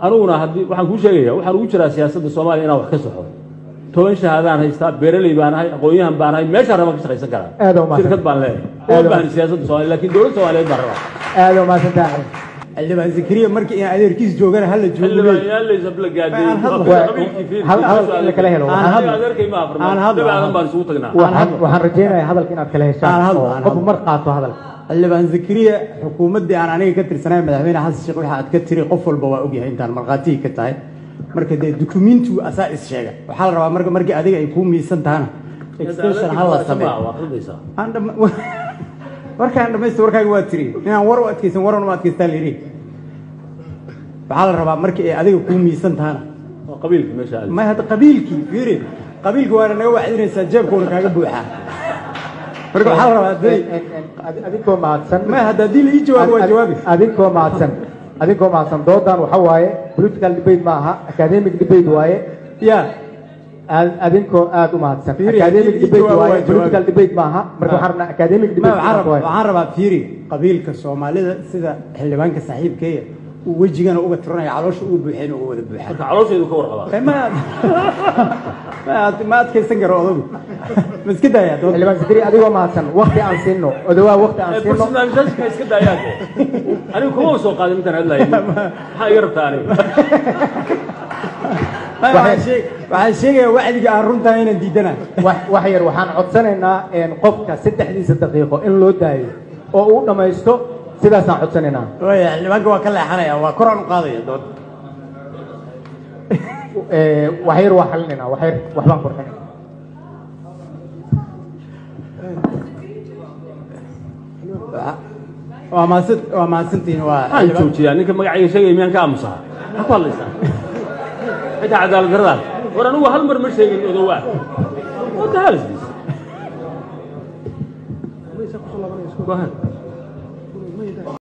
aniguna haddii waxaan kuu sheegaya waxaan ugu jiraa siyaasadda soomaaliya inaan wax ka soxo toban shahaadaan haystaa beeraley baan ahay aqoon-yahan baan ahay meeshaan rabaan ka shaqaysan karaa Aad u mahadsan. shirkad baan leeyahay Aad u uma baahni siyaasadda soomaaliya laakiin dowladda soomaaliyeed baan rabaa aad u mahadsantahay xildhibaan zakariya markii in adeerkiis joogana hala joogo xildhibaan yaallaysa la Aan hadlo. gaadhay Hal- hadal in la kala helo. Aan hadlo. adeerkay ma Aan hadlo. afrmaan baan isugu tagnaa waxaan waxaan rajaynayaa hadalka inaad kala Aan heshaan hadlo, oo aan qofku hadlo. mar qaato hadalka xildhibaan zakariya xukuumaddii aan aniga ka tirsanayn madaxweyne xasan sheekh waxa aad ka tiri qof walba waa ogyahay intaan markhaatigii ka tahay marka dee dukumiintigu asaa is sheega waxaa la rabaa marka markii adiga ay kuu miisan tahana extension ha la sameeyo waa aqridaysaa aan dhama- warkaan dhamaysta warkaaga waa tiri inaan war u adkaysan waran uma adkaystaa la yidhi waxaa la rabaa markii ay adiga kuu miisan tahana waa qabiilka meesha aadi may hadda qabiilkii fiiri qabiilka waana naga wacdinaysaa jeebkuuna kaaga buuxaa marka waxaa la rabaa day adinkoo mahadsan may hadda haddii la ii jawaabo waa jawaabi adinkoo mahadsan adinkoo mahadsan doodan waxa waaye political debate ma aha academic debate waaye ya Ad- adinkoo aad u mahadsan Fiiri, academic haddii ii debate jawaabo waaye waa jawaabi. political debate ma aha marka Ah. waxaan rabnaa academic Ma, debate waxaan rabaa waaye waxaan rabaa fiiri qabiilka soomaalida sida xildhibaanka saaxiibkeeya uu wejigana uga tiranaya caloosha uga buuxeen uga wada buuxaan marka caloosheedu ka warqabaa Eh, ma ma ad- ma adkaysan karo odagu ma iska daaya dood xildhibaan sikri adigoo mahadsan waqti aan siino odawaa waqti aan siino personalisationka iska daayaan anigu kuma soo qaadin intaan hadlayo maxaa iga rabtaa aniga Ma, waxaan sheeg- waxaan sheegayaa wacdiga aan runtaa inaan diidana wax wax yar waxaan codsanaynaa een, qofka saddexdiisa daqiiqo in loo daayo oo uu dhammaysto sidaasaan codsanaynaa waaya xildhibaanka waa ka leexanaya waa koraan u qaadaya dood Ee, wax yar waa xalinaynaa wax yar waxbaan qurxinayna waa mahadsan waa mahadsantihiin waa maxaan joojiyaa ninka magacayga sheegaya miyaan ka aamusaa maxaa ku hadlaysaa xitaa cadaalad daradaas war anigu hal mar ma sheegin odowaa what the hell is this Go ahead.